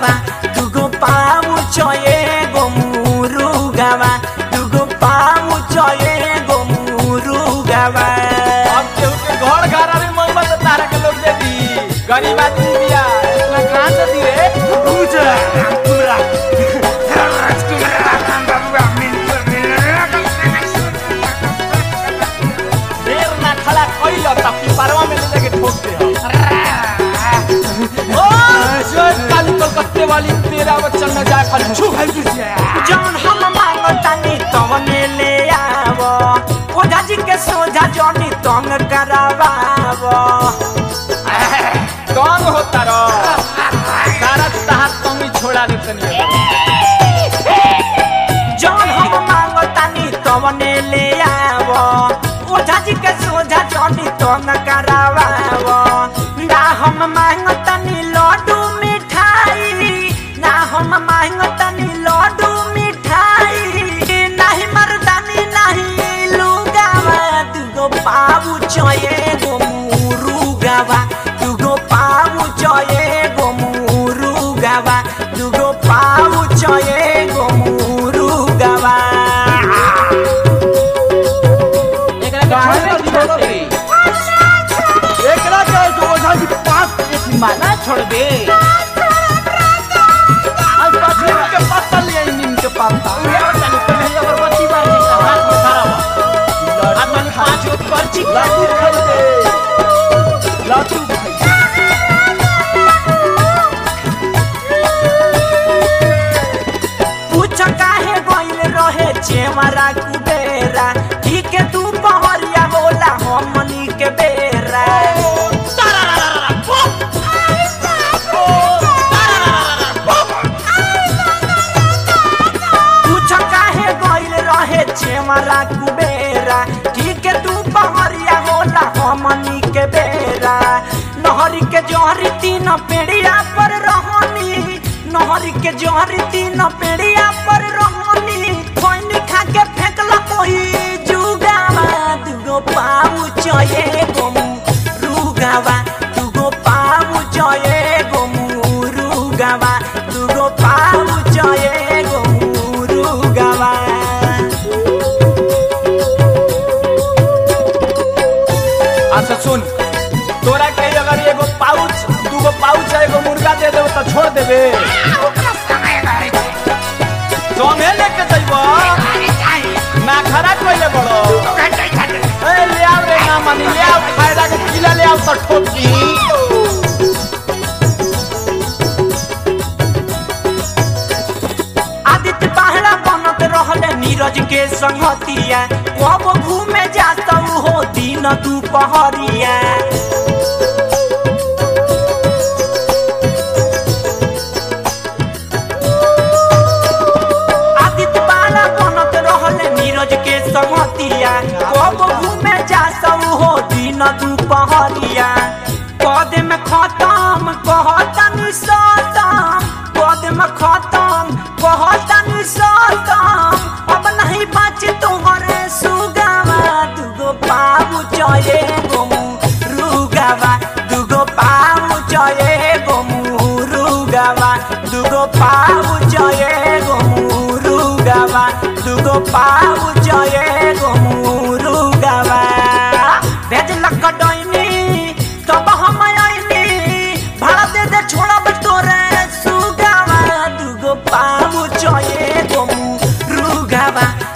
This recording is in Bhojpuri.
रुगावा दुगो पाऊ चये गो मुरुगावा दुगो पाऊ चये गो मुरुगावा अब केहू के घर घर अरे मोहब्बत तारा के लोग दे दी गरीब आदमी बिया इतना कहाँ से दी रे पूजा हमरा देर ना खड़ा कइल त पिपरवा में ले जाके ठोक दे ओ जय काली कलकत्ते वाली तेरा बच्चन न जाए खाली छू भाई जौन हम मांगतानी तवने ले आव ओझा जी के सोझा जौनी तंग करावाव कौन होता रो सारा तहार तंगी छोड़ा दे तनी जौन हम मांगतानी तवने ले आव ओझा जी के सोझा जौनी तंग करावाव ना हम मांगतानी लड्डू मिठाई ना हम मांगतानी लड्डू मिठाई नाही मर्दानी नाही लुगावा दुगो पाऊ चये गो मुरुगावा दुगो पाऊ चये गो मुरुगावा दुगो पाऊ चये गो मुरुगावा कहां से छोड़ दे एकरा के जो ओझा जी पास एक माना छोड़ दे आज पास नीम के पत्ता ले आई नीम के पत्ता ये चल पहले अगरबत्ती बार के हाथ में खड़ा हुआ आज मैंने पांच गो पर्ची लाठी खाई दे लाठी पूछ काहे गइल रहे चेमरा कुबेरा ठीक है तू पहरिया होला हमनी के बेरा पूछ काहे गइल रहे चेमरा कुबेरा ठीक है तू पहरिया होला हमनी के बेरा नहरी के जोहरी तीन पेड़िया पर रहनी नहरी के जोहरी तीन पेड़िया पर रहनी कोई खा के फेंकला कोई जुगावा दुगो पाऊ चये गोमू रुगावा दुगो पाऊ चये गोमू रुगावा दुगो पाऊ चये गोमू रुगावा अच्छा सुन तोरा के अगर एगो पाउच दूगो पाउच एगो मुर्गा दे देबो तो छोड़ देबे संगे लेके जइबो ना खरा कइले बड़ो ए ले आओ रे ना मानी ले आओ फायदा के किला ले आओ तो ठोकी आदित्य पहला बनत रहले नीरज के संगतिया कब घूमे जात हो दिन दुपहरिया आदित्य पहला बनत रहले नीरज के संगतिया कब घूमे जात हो दिन दुपहरिया कद में खत्म कहतनी सतम कद में खत्म कहतनी सतम अब नहीं बच तोहरे सुगावा दुगो पाऊ चये गोमू रुगावा दुगो पाऊ चये गोमू रुगावा दुगो पाऊ चये गोमू रुगावा दुगो पाऊ चये गोमू रुगावा भेजलक डोइनी तब हम आइनी भाड़ा दे दे छोड़ब तोरे सुगावा दुगो पाऊ चये गोमू रुगावा